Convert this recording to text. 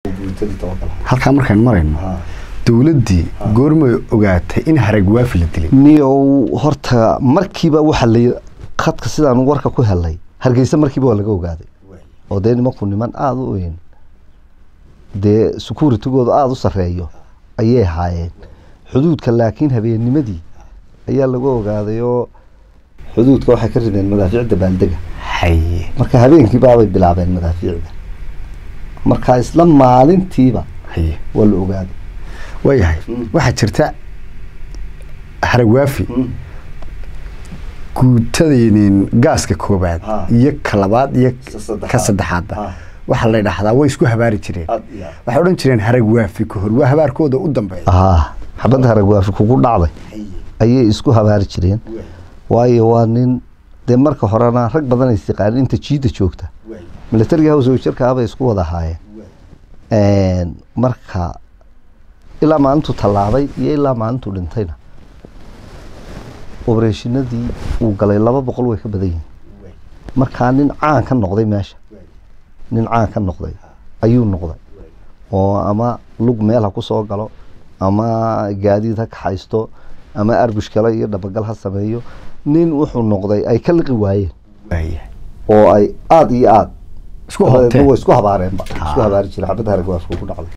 guutadii tabakal halkaa markaan marayno dowladdii goormay ogaatay in haragwaafi la dilay niyow horta markiiba waxa la khadka sidaan warka ku helay hargeysa markiiba waa laga ogaaday oo dee nimanku niman aada u weyn dee securitigooda aada u sarreeyo ayay ahaayeen xuduudka laakiin habeennimadii ayaa laga ogaaday oo xuduudka waxay ka rideen madaafiicda baaldega haye marka habeenkii baabay bilaabeen madaafiicda marka isla maalintiiba haye waa la ogaaday waayahay waxaa jirta haragwaafi guutadaynin gaaska koobaad Ha. iyo ka labaad iyo saddexaad. ka saddexaadba Ha. waxaa la dhahdaa way isku habaari jireen waxay odhan jireen haragwaafi ka hor waa habaarkooda u dambeeya haa xabadda haragwaafi kugu dhacday ayay isku habaari jireen waayo waa nin dee marka horena rag badan is yaqaanin inta jiidda joogta militariga hawsowjarkaa bay isku wada ahaayeen marka ilaa maalintuu tallaabay iyo ilaa maalintuu dhintayna obereshinadii uu galay laba boqol way ka badan yihiin markaa nin caan ka noqday meesha nin caan ka noqday ayuu noqday oo ama lug meel ha ku soo galo ama gaadiid ha kaxaysto ama arbush kale iyo dhabagal ha sameeyo nin wuxuu noqday ay ka liqi waayeen Waayahay. oo ay aada iyo aada Isku dabadeedna hoobteen. way isku habaareenba isku habaari jireen xabadda haragwaafka ku dhacday